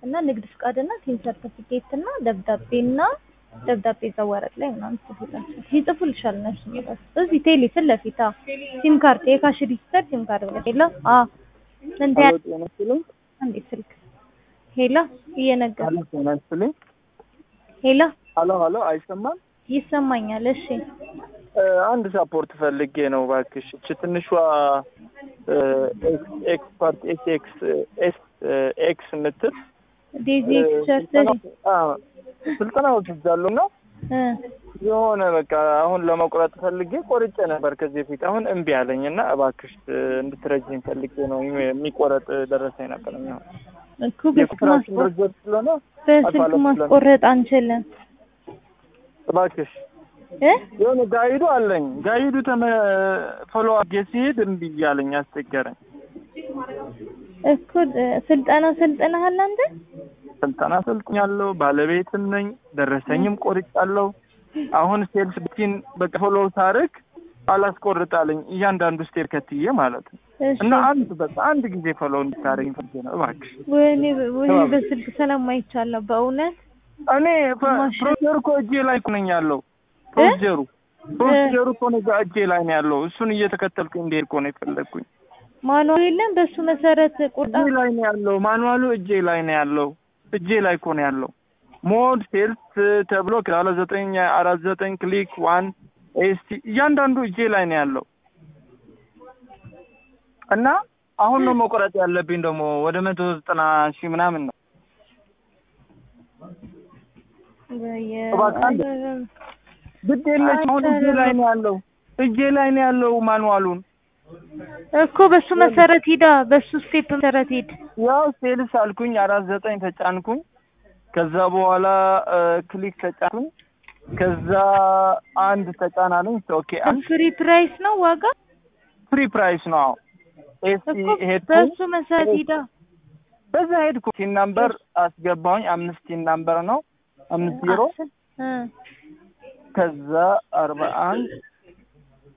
እና ንግድ ፍቃድና ቲን ሰርተፊኬት እና ደብዳቤና ደብዳቤ እዛ ወረቀት ላይ ምናምን ጽፉላቸው ይጽፉልሻል። እነሱ እራሱ እዚህ ቴሌ ፊት ለፊት አዎ፣ ሲም ካርድ የካሽ ሪጂስተር ሲም ካርድ ብለሽ ሄሎ፣ አዎ ስንት ያ ሄሎ ጤና ይስጥልኝ። አንዴ ስልክ ሄሎ፣ እየነገሩ ሄሎ ጤና ይስጥልኝ። ሄሎ፣ ሀሎ ሀሎ፣ አይሰማም? ይሰማኛል። እሺ እ፣ አንድ ሳፖርት ፈልጌ ነው እባክሽ። እቺ ትንሿ እ፣ ኤክስፐርት ኤስ ኤክስ ኤስ ኤክስ የምትል ዴዚ እ፣ ኤክስቸርች ስልጠና- አዎ፣ ስልጠና ወስጃለሁ እና እ የሆነ በቃ አሁን ለመቁረጥ ፈልጌ ቆርጬ ነበር ከዚህ በፊት አሁን እምቢ አለኝ እና እባክሽ እ፣ እንድትረጂኝ ፈልጌ ነው። የሚቆረጥ ደረሰኝ ነበር የሚሆን እኮ በስልክ የቁጥራችን ማስቆረጥ ርዘት ስለሆነ በስልክ አልፋለሁ ማስቆረጥ አንችልም እባክሽ እ የሆነ ጋይዱ አለኝ ጋይዱ ተመ ፎሎ አድርጌ ሲሄድ እምቢ እያለኝ አስቸገረኝ። እኮ እ፣ ስልጠና ስልጠናሃል አንተ ስልጠና ሰልጥኛለሁ፣ ባለቤትም ነኝ፣ ደረሰኝም ቆርጫለሁ። አሁን ሴልስ ብቲን በቃ ፎሎ ሳርግ አላስቆርጣለኝ እያንዳንዱ ስቴፕ ከትዬ ማለት ነው። እሺ እና አንድ በቃ አንድ ጊዜ ፎሎ እንድታረኝ ፈልጌ ነው እባክሽ። ወይኔ ወይኔ በስልክ ስለማይቻል ነው በእውነት እኔ ፕ- ማሽ- ፕሮሲጀሩ እኮ እጄ ላይ እኮ ነኝ ያለው ፕሮሲጀሩ ፕሮሲጀሩ እኮ ነው እጄ ላይ ነው ያለው። እሱን እየተከተልኩኝ እንድሄድ እኮ ነው የፈለግኩኝ። ማኑዋል የለም በሱ መሰረት ቁርጣ እጄ ላይ ነው ያለው። ማኑዋሉ እጄ ላይ ነው ያለው። እጄ ላይ እኮ ነው ያለው። ሞድ ሴልስ ተብሎ ባለ ዘጠኝ አራት ዘጠኝ ክሊክ ዋን ኤስቲ እያንዳንዱ እጄ ላይ ነው ያለው እና አሁን ነው መቁረጥ ያለብኝ ደግሞ ወደ መቶ ዘጠና ሺህ ምናምን ነው። በየ- እባክህ አንድ ግድ የለሽ አሁን እጄ ላይ ነው ያለው። እጄ ላይ ነው ያለው ማኑዋሉን እኮ በሱ መሰረት ሂዳ በሱ ስቴፕ መሰረት ሂድ ያው ሴልስ አልኩኝ አራት ዘጠኝ ተጫንኩኝ። ከዛ በኋላ እ፣ ክሊክ ተጫንኩኝ። ከዛ አንድ ተጫን አለኝ። ኦኬ አንድ ፍሪ ፕራይስ ነው ዋጋ ፍሪ ፕራይስ ነው። አዎ ኤሲ እኮ ሄድኩኝ። በሱ መሰረት ሂዳ በዛ ሄድኩ። ቲን ናምበር አስገባሁኝ። አምስት ቲን ናምበር ነው አምስት ዜሮ እ ከዛ አርባ አንድ